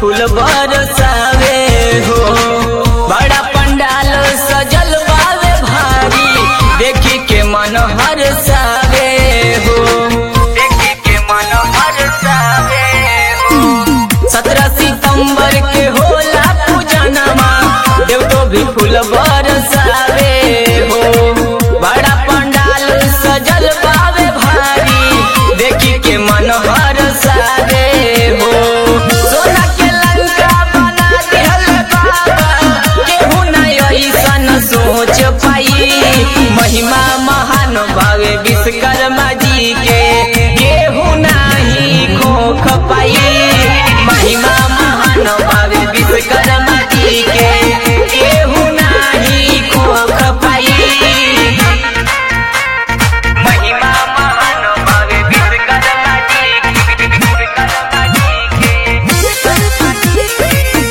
फूल बरसावे हो बड़ा पंडाल सजल बावे भारी देखी के मन हरसावे हो देखी के मन हरसावे हो सत्रह सितंबर के होला पूजनमा देव तो भी फूल बरसावे हो बड़ा पंडाल सजल बावे भारी देखी के मन हरसावे हो सोना के लंका बना दिहल बाबा केहू नहीं ऐसन सोच पाई महिमा महान भावे विश्वकर्मा जी के केहू नहीं खोख पाई महिमा महान भावे विश्वकर्मा जी के केहू नहीं खोख पाई महिमा महान भावे विश्वकर्मा जी के विश्वकर्मा जी के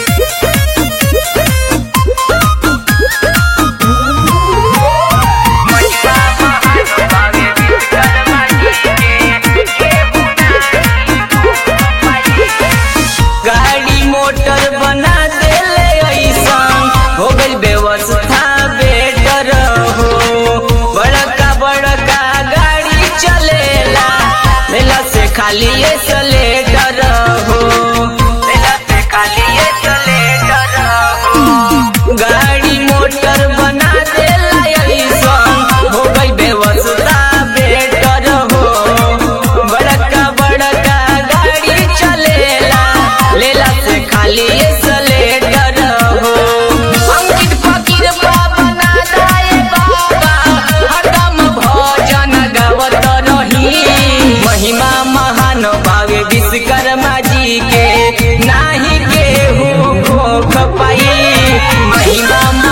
गाड़ी मोटर बना देले ऐसन हो गई व्यवस्था बेटर हो बड़का बड़का गाड़ी चलेला मेला से खाली ये सलेटर हो मेला से खाली ये सलेटर हो गाड़ी मोटर बना देला ऐसन हो गई व्यवस्था बेटर हो बड़का बड़का गाड़ी चलेला लेला से खाली ये सलेटर हो अंकित फकीर बाबा ना जाए बाबा हरदम भजन गावत रही महिमा महान भावे विश्वकर्मा जी के नाही केहू खोख पाई महिमा